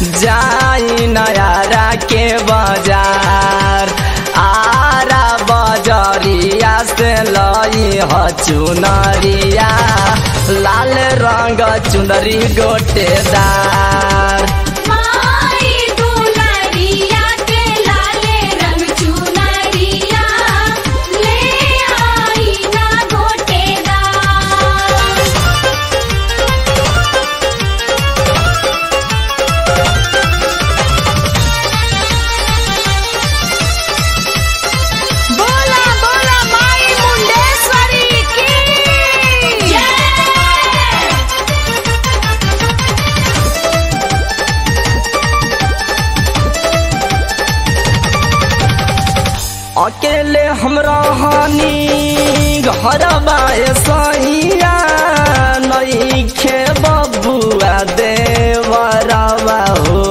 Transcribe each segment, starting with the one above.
जाई नयारा के बाजार आरा बजरिया से लई ह चुनरिया लाल रंग चुनरी गोटेदार माई दुलरिया के लाले रंग चुनरिया ले आई ना गोटेदार बोला बोला माई मुंडेश्वरी की जय अकेले हमरा हानि घर बाए सैया नईखे बबुआ देवरवा हो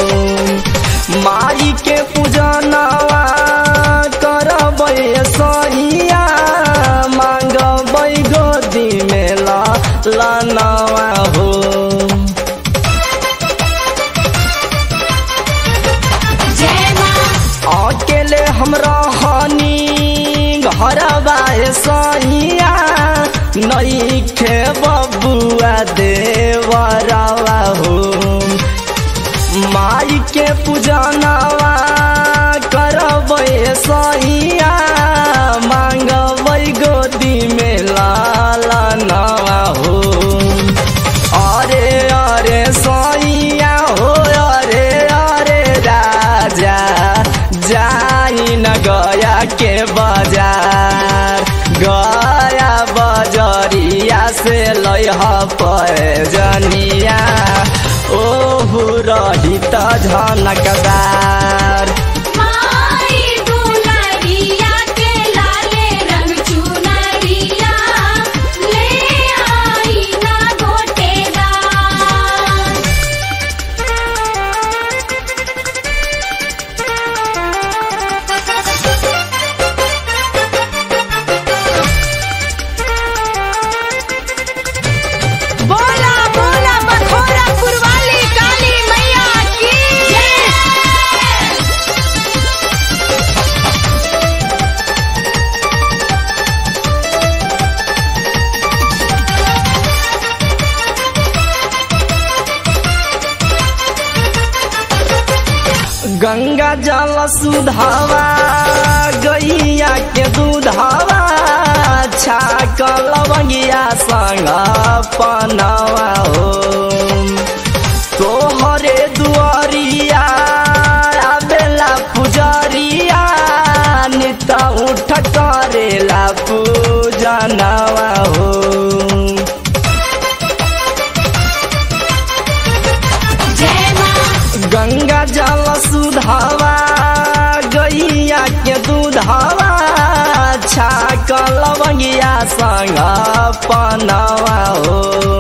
माई के पूजनवा करबै सैया मांगबै गोदी में लनवा हो जय मां अकेले हमरा हानि घर बाए सैया नईखे बबुआ देवरवा हो माई के पूजनवा करबै सैया मांगबै गोदी में लालनवा हो अरे अरे सैया हो अरे अरे राजा जाई न गया के बाजार गया बजरिया से लह पैजनिया ओहु रही त झनकदार माई दुलरिया के लाले रंग चुनरिया ले आई ना गोटेदार बोला बोला बखोरा पुरवाली काली मैया की जय गंगा जल सुधावा गैया के दूधावा छाक लवंगिया संग पनवा हो तोहरे दुआरिया आबेला पुजरिया नित उठ करेला पूजनवा हो जय मां गंगा जल सुधावा गैया के दूधावा छाक लवंगिया संग पनवा हो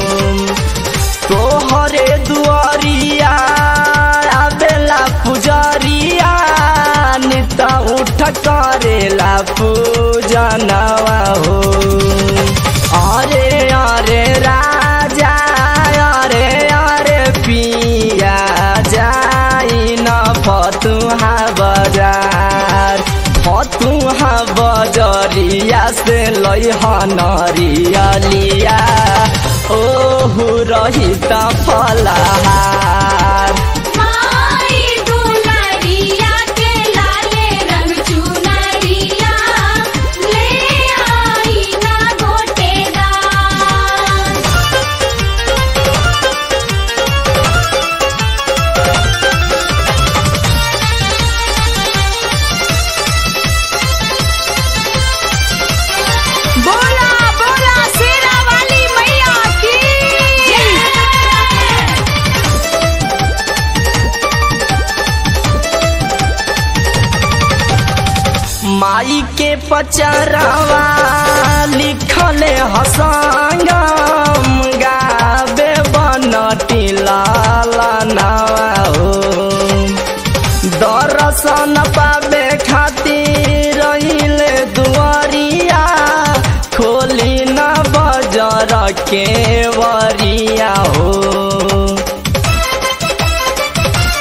तोहरे दुआरिया आबेला पुजरिया नित उठ करेला पूजनवा हो अरे अरे राजा अरे अरे पिया जाई न फतुहा बजार फतुहा बजरिया से लैह नरियलिया ओहु रही त फलहार माई दुलरिया के लाले रंग चुनरिया ले आई ना गोटेदार बोला बोला शेरा वाली मैया की जय माई के पचरवा लिखले हसंगम गाबे बनटी लालनवा हो दर्शन पाबे खातिर रहिले दुआरिया खोली न बजर के वरिया हो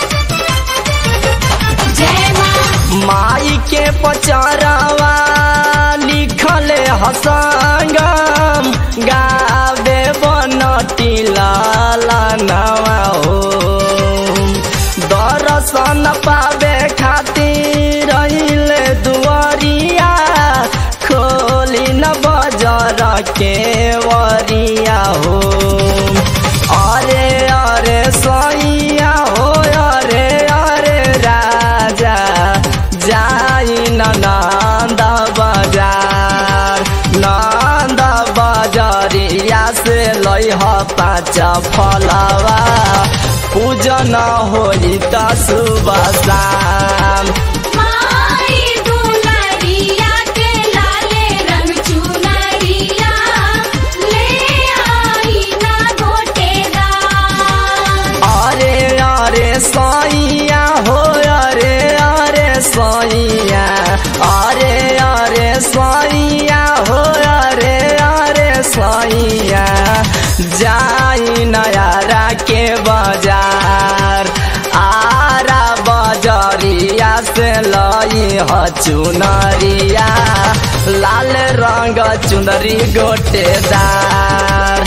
के वरिया हो अरे अरे सैया हो अरे अरे राजा जाई नंद बाजार नंद बाजारिया से लैह पाँच फलवा पूजन होई त सुबह शाम माई दुलरिया के लाले रंग चुनरिया ले आई ना गोटेदार अरे अरे सैया हो अरे अरे सैया अरे अरे सैया हो अरे अरे सैया जाई नयारा के बाजार आरा बजरिया से लई ह चुनरिया लाल रंग चुनरी गोटेदार